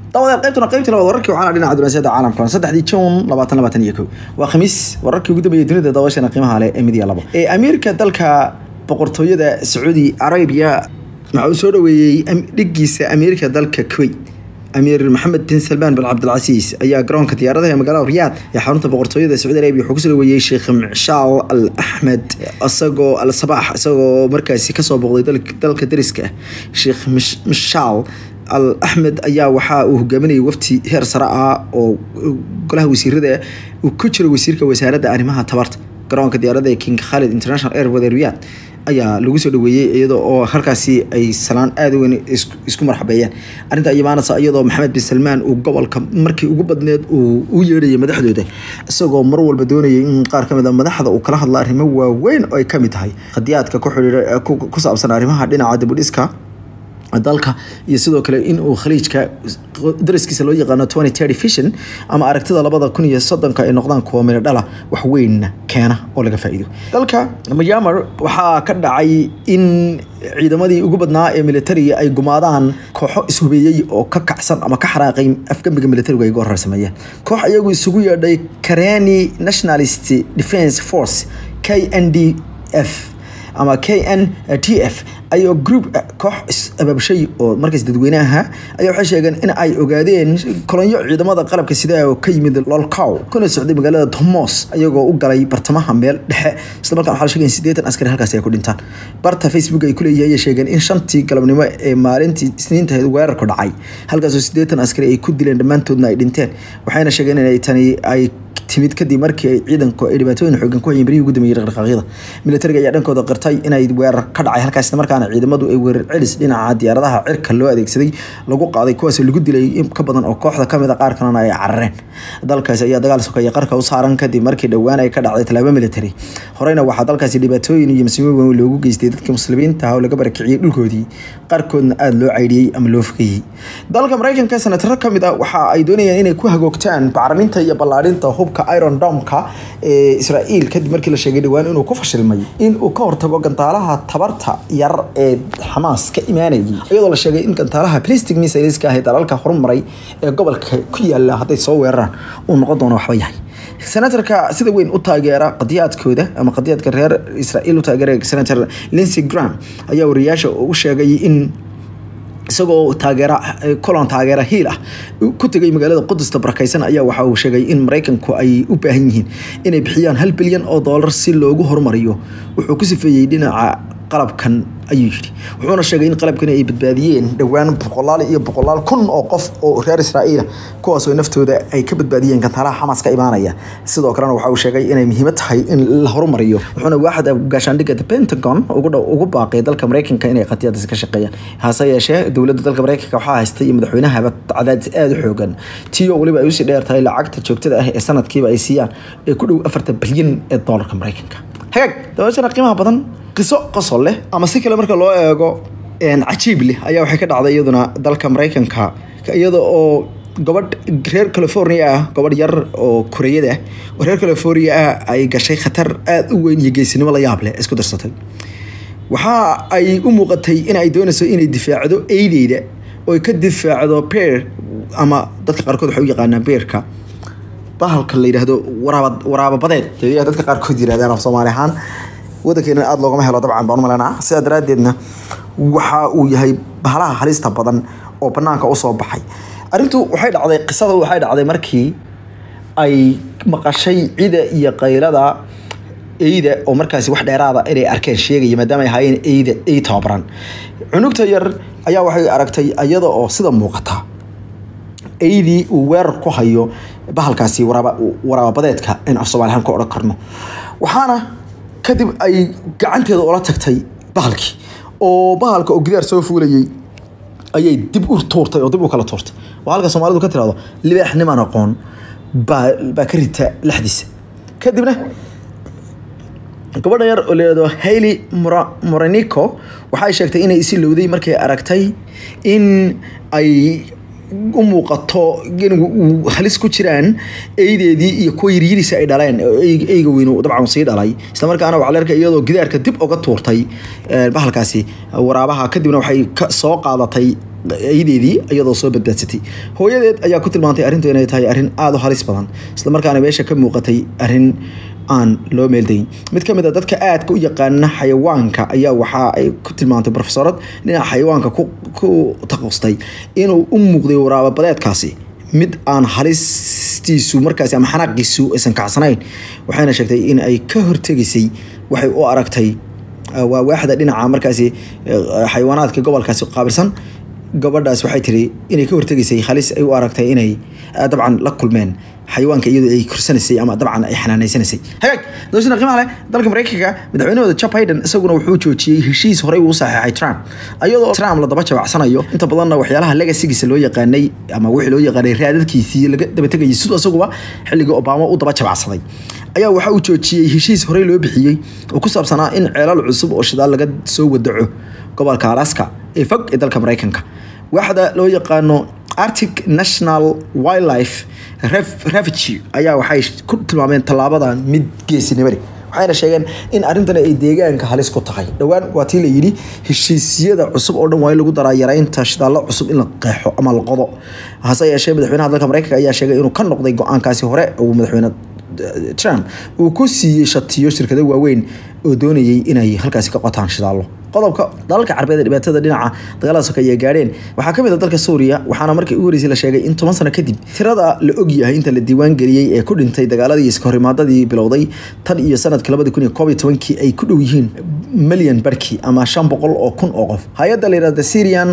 dabadeed qaybtuna qaybtii labaad wararkii waxaana dhinaca dunaasiyada caalamka saddexdii juun labaatan labaatan iyo kow waa khamiis wararkii ugu dambeeyay dunida dabashana qiimaha leh ee midiya labo ee amiirka dalka boqortooyada sacuudi arabia waxa uu soo dhaweeyey dhigiisa amiirka dalka kuwait amiir maxamed bin salmaan bin cabdilcasiis ayaa garoonka diyaaradaha ee magaalada riyaad ee xarunta boqortooyada sacuudi arabia wuxuu kusoo dhaweeyey sheekh mishaal al axmed isagoo al sabax isagoo markaasi kasoo booqday dalka dariska ah sheekh mishaal al axmed ayaa waxaa uu hogaaminayay wafti heer sare ah oo golaha wasiirada uu ku jiro wasiirka wasaaradda arrimaha tabarta garoonka diyaaradda ee king khalid international airport ee riyaad ayaa lagu soo dhaweeyey iyadoo oo halkaasi ay salaan aada u weyn isku marxabeeyeen arrinta imaanaysa iyadoo maxamed bin salmaan uu gobolka markii ugu badneed uu u yeedhayay madaxdooda isagoo mar walba doonayay in qaar ka mid a madaxda uu kala hadla arrimo waaweyn oo ay ka mid tahay qadiyaadka ku xidhiira ku saabsan arrimaha dhinaca dibudhiska dalka iyo sidoo kale in uu khaliijka dariskiisa loo yaqaano twenty thirty vision ama aragtida labada kun iyo soddonka ay noqdaan kuwa midho dhala wax weynna keena oo laga faa'iido dalka myanmar waxaa ka dhacay in ciidamadii ugu badnaa ee militariga ay gumaadaan kooxo ishubeeyey oo ka kacsan ama ka xaraaqay afgambiga militarigu ay goor hore sameeyeen koox iyagu isugu yeedhay kareni nationalist defence force k n d f ama k n t f ayoo group koox abaabshay oo markaas dadweynaha ayaa waxay sheegeen in ay ogaadeen kolonyo ciidamada qalabka sida oo ka yimid lolcow kuna socday magaalada tomos ayagoo u galay bartamaha meel dhexe isla markaan waxaa la sheegay in siddeetan askari halkaasi ay ku dhintaan barta facebook ay ku leeyihiin ayay sheegeen in shantii galabnimo ee maalintii isniintahayd weerarku dhacay halkaasoo siddeetan askari ay ku dileen dhammaantoodna ay dhinteen waxayna sheegeen inay tani ay timid kadib markii ay ciidanku ay dhibaatooyin xoogan ku hayeen berihii ugu dambeeyey dhaqdhaqaaqyada militariga ayaa dhankooda qirtay inay weerar ka dhacay halkaas markaana ciidamadu ay weerar celis dhinaca diyaaradaha cirka loo adeegsaday lagu qaaday kuwaas lagu dilay in ka badan oo kooxda kamid a qaar kalena ay carareen dalkaasi ayaa dagaal sokaya qarka u saaran kadib markii dhowaan ay ka dhacday tallaabo military horeyna waxaa dalkaasi dhibaatooyin iyo masiimo weyn loogu geystay dadka muslimiinta ah oo laga barakiciyey dhulkoodii qaarkoodna aada loo caydhiyey ama loo fogeeyey dalka maraykanka senataro kamid a waxa ay doonayaan inay ku hagoogtaan bacriminta iyo ballaadhinta hubka iron domka ee israa'iil kadib markii la sheegay dhowaan inuu ku fashilmay in uu ka hortago gantaalaha tabarta yar ee xamaas ka imaanayay iyadoo la sheegay in gantaalaha plastic missileska ah ee dalalka horumaray ee gobolka ku yaala hadday soo weeraraan uu noqon doono waxba yahay senatarka sida weyn u taageera qadiyaadkooda ama qadiyaadka reer israa'iil u taageera senator lindsey graham ayaa wariyaasha u sheegay in isagoo taageera colon taageera hiil ah ku tegay magaalada qudusta barakaysan ayaa waxa uu sheegay in maraykanku ay u baahan yihiin inay bixiyaan hal bilyan oo dollar si loogu horumariyo wuxuu ku sifeeyey dhinaca qalabkan ayuu yidhi wuxuuna sheegay in qalabkan ay badbaadiyeen dhowaan boqolaal iyo boqolaal kun oo qof oo reer israa'iila kuwaasoo naftooda ay ka badbaadiyeen gantaalaha xamaas ka imaanaya sidoo kalena waxa uu sheegay inay muhiimad tahay in la horumariyo wuxuuna waaxda gaashaandhigga the pentagon ugu baaqay dalka maraykanka inay qadiyadaas ka shaqeeyaan hase yeeshee dowladda dalka maraykanka waxaa haystay iyo madaxweynahaba cadaadis aada u xoogan tiyo weliba ay usii dheer tahay lacagta joogtada ah ee sanadkiiba ay siiyaan ee ku dhow afartan bilyan ee doolarka maraykanka hagaag dabashana qiimaha badan qiso qosol leh ama si kale marka loo eego cajiib leh ayaa waxay ka dhacday iyaduna dalka maraykanka iyada oo gabadh reer california ah gabadh yar oo koreyada ah oo reer california ah ay gashay khatar aada u weyn iyo geesinimo la yaab leh isku darsatay waxa ay u muuqatay in ay doonayso inay difaacdo eydeyda oo ay ka difaacdo beer ama dadka qaarkood waxay u yaqaanaan beerka bahalka la yidhaahdo waraaba waraababadeed ayaa dadka qaarkood yirahdaan af soomaali ahaan wadankeena aada loogama helo dabcan baan u malaynaa sidaa daraaddeedna waxa uu yahay bahalaha halista badan oo banaanka usoo baxay arrintu waxay dhacday qisada waxay dhacday markii ay maqashay cida iyo qaylada eyda oo markaasi wax dheeraada inay arkeen sheegaya maadaama ay ahaayeen eyda ey tababaran cunugta yar ayaa waxay aragtay iyada oo sida muuqata eydii uu weerar ku hayo bahalkaasi waraababadeedka in af soomaalihaan ku odhan karno waxaana kadib ay gacanteeda ula tagtay bahalkii oo bahalka oo gidaar soo fuulayay ayay dib u tuurtay oo dib u kala tuurtay waa halka soomaalidu ka tirahdo libaax niman aqoon baa baa ka rita lexdiisa kadibna gabadha yar oo layihahdo hailey moranico waxay sheegtay inay isi lowday markay aragtay in ay u muuqato uu halis ku jiraan eydeedii iyo kuwa yiryiriisa ay dhaleen oo eyga weyn dabcan sii dhalay islamarkaana waxaa la arkay iyadoo gidaarka dib uga tuurtay bahalkaasi waraabaha kadibna waxay soo qaadatay ayadeedii iyadoo soo badbaadsatay hooyadeed ayaa ku tilmaantay arrintu inay tahay arrin aada u halis badan islamarkaana meesha ka muuqatay arrin aan loo meeldayn mid ka mid a dadka aadka u yaqaana xayawaanka ayaa waxa ay ku tilmaantay profesorad dhinaca xayawaanka ku taqustay inuu u muuqday waraababadeedkaasi mid aan halistiisu markaasi ama xanaaqiisu aysan kacsanayn waxayna sheegtay in ay ka hortegaysay waxay u aragtay waa waaxda dhinaca markaasi xayawaanaadka gobolkaasi qaabilsan gabadhaas waxay tiri inay ka hortegaysay halis ay u aragtay inay dabcan la kulmeen xayawaanka iyadoo ay korsanaysay ama dabcan ay xanaanaysanaysay hagaag doosina qiimaha leh dalka mareykanka madaxweynahooda joe biden isaguna wuxuu joojiyey heshiis horey uu saxeexay trump iyadoo trump la daba jabacsanayo inta badanna waxyaalaha legasigiisa loo yaqaanay ama wixii loo yaqaanay raadadkiisii laga daba tegayay sidoo isaguba xilligii obama u daba jabacsaday ayaa waxa uu joojiyey heshiis horey loo bixiyey oo ku saabsanaa in ceelal cusub oo shidaal laga soo wadaco gobolka alaska ee fog ee dalka mareykanka waaxda loo yaqaano arctic national wildlife refuge ayaa waxay ku tilmaameen tallaabadan mid geesinimadi waxayna sheegeen in arrintan ay deegaanka halis ku tahay dhowaan waa tii la yidhi heshiisyada cusub oo dhan waa in lagu daraa yaraynta shidaallo cusub in la qeexo ama la qodo hase yeeshee madaxweynaha dalka mareykanka ayaa sheegay inuu ka noqday go-aankaasi hore uu madaxweyne trump uu ku siiyey shatiyo shirkado waaweyn oo doonayay inay halkaasi ka qotaan shidaallo qodobka dalalka carbeed ee dhibaatada dhinaca dagaalada sokeeye gaadheen waxaa ka mid a dalka suuriya waxaana markii ugu horeysay la sheegay in toban sano kadib tirada la ogyahay inta la diiwaan geliyey ee ku dhintay dagaaladii iskahorimaadadii bilowday tan iyo sanadka labadi kun iyo koob iyo tobankii ay ku dhow yihiin milyan barkii ama shan boqol oo kun oo qof hay-adda la yidhahda syrian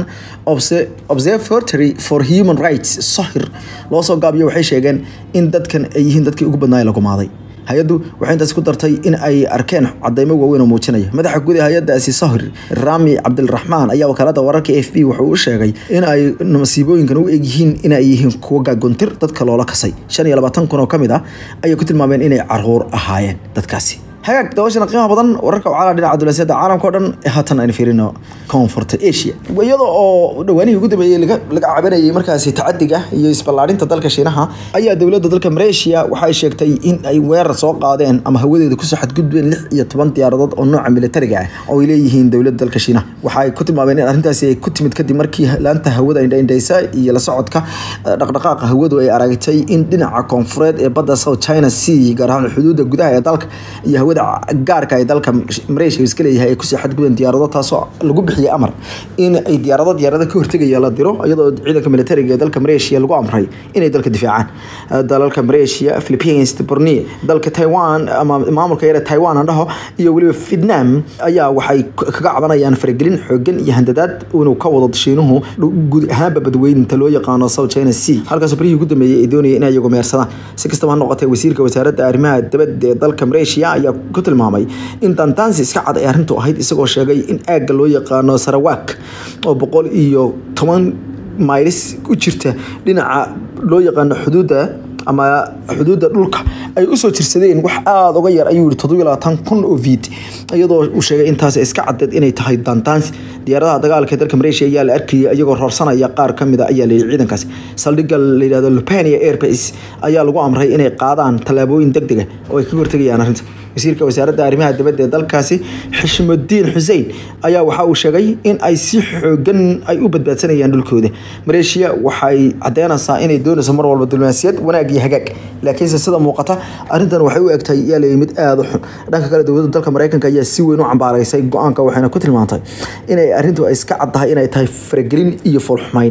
observatory for human rights sohir loo soo gaabiyo waxay sheegeen in dadkan ay yihiin dadkii ugu badnaa ee la gumaaday hay-addu waxay intaas ku dartay in ay arkeen cadeymo waaweyn oo muujinaya madaxa guud ee hay-addaasi sohir rami cabdilraxmaan ayaa wakaalada wararka a f b wuxuu u sheegay in ay masiibooyinkan u egyihiin in ay yihiin kuwa gaaguntir dadka loola kasay shan iyo labaatan kun oo ka mid ah ayay ku tilmaameen inay caruur ahaayeen dadkaasi hagaag dabashana qiimaha badan wararka wacala dhinaca dulasiyada caalamka o dhan haatan aynu fiirino koonfurta asia iyada oo dhawaanihii ugu dambeeyey laga cabanayay markaasi tacadiga iyo isballaarinta dalka shiinaha ayaa dowladda dalka malaysia waxay sheegtay in ay weerar soo qaadeen ama hawadeeda kusoo xadgudbeen lix iyo toban diyaaradood oo nooca militariga ah oo ay leeyihiin dowladda dalka shiinaha waxay ku tilmaameen in arrintaasi ay ku timid kadib markii laanta hawada indhaindhaysa iyo la socodka dhaqdhaqaaqa hawadu ay aragtay in dhinaca koonfureed ee badda south china sea gaar ahaan xuduudda gudaha ee dalka iyo hawada gaarka ee dalka malaysia iska leeyahay ay kusii xadgudbeen diyaarado taasoo lagu bixiyay amar in ay diyaarado diyaarada ka hortegaya la diro iyadoo ciidanka militariga ee dalka malaysia lagu amray inay dalka difaacaan dalalka malaysia philippines borneo dalka taiwan ama maamulka yare taiwan aan dhaho iyo weliba vietnam ayaa waxay kaga cabanayaan faragelin xoogan iyo handadaad inuu ka wado shiinuhu guud ahaanba badweynta loo yaqaano south china sea halkaasoo barihii ugu dambeeyey ay doonayeen inay iyagu meersadaan si kastaba ha noqotee wasiirka wasaaradda arrimaha dibadda ee dalka malaysia ayaa ku tilmaamay in dantaansi iska cad ay arrintu ahayd isagoo sheegay in aagga loo yaqaano sarawak oo boqol iyo toban maylis u jirta dhinaca loo yaqaano xuduudda ama xuduudda dhulka ay usoo jirsadeen wax aada uga yar ayuu yihi toddobiyo labaatan kun oo viid iyadoo uu sheegay intaas iska cadeed inay tahay dantaansi diyaaradaha dagaalka ee dalka malaysia ayaa la arkayay iyagoo roorsanaya qaar ka mid a ayaa layidhi ciidankaasi saldhigga la yidhahdo lupania airbase ayaa lagu amray inay qaadaan tallaabooyin deg dega oo ay kaga hortegayaan arrinta wasiirka wasaaradda arrimaha dibadda ee dalkaasi xishmudiin xuseen ayaa waxa uu sheegay in ay si xoogan ay u badbaadsanayaan dhulkooda maleeshiya waxay cadeynaysaa inay doonayso mar walba diblomaasiyad wanaag iyo hagaag laakiinse sida muuqata arrintan waxay u egtahay yaa leeyahay mid aada u xun dhanka kale dowladda dalka mareykanka ayaa si weyn u cambaaraysay go-aanka waxayna ku tilmaantay inay arrintu iska cad tahay inay tahay faragelin iyo foolxumayn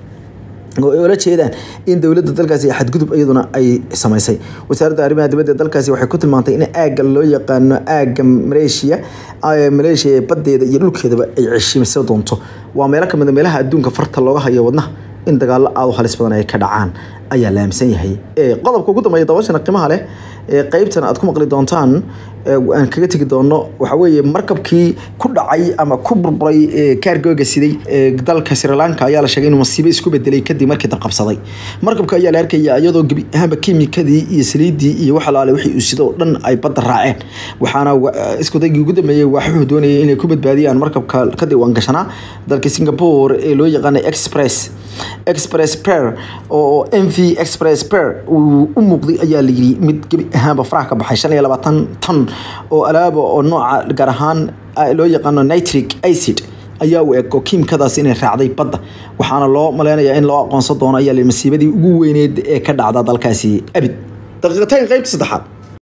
oo ay ula jeedaan in dowladda dalkaasi xadgudub iyaduna ay samaysay wasaaradda arrimaha dibadda dalkaasi waxay ku tilmaantay in aagga loo yaqaano aagga maleeshiya maleeshiya ee baddeeda iyo dhulkeedaba ay ceshiimsa doonto waa meelo kamid a meelaha adduunka farta looga hayo wadnaha in dagaallo aada u halis badan ay ka dhacaan ayaa la aaminsan yahay qodobka ugu dambeeya dabashana qiimaha leh ee qeybtan aad ku maqli doontaan aan kaga tegi doono waxa weeye markabkii ku dhacay ama ku burburay kaargooga siday dalka sri lanka ayaa la sheegay inuu masiibo isku bedelay kadib markii dabqabsaday markabka ayaa la arkaya iyadoo gebi ahaanba kimikadii iyo saliidii iyo wax alaale wixii uu sido oo dhan ay badda raaceen waxaana iskudaygii ugu dambeeyey waxuu doonayay inay ku badbaadiyaan markabka ka diiwaangashanaa dalka singapore ee loo yaqaanay express express per oo m v express per uu u muuqday ayaa la yidhi mid gebi ahaanba faraha ka baxay shan iyo labaatan ton oo alaaba oo nooca gaar ahaan loo yaqaano nitric acid ayaa u eg oo kiimkadaas inay raacday badda waxaana loo maleynayaa in loo aqoonsan doono ayaa la masiibadii ugu weyneed ee ka dhacda dalkaasi abid daqiiqatayn qaybta saddexaad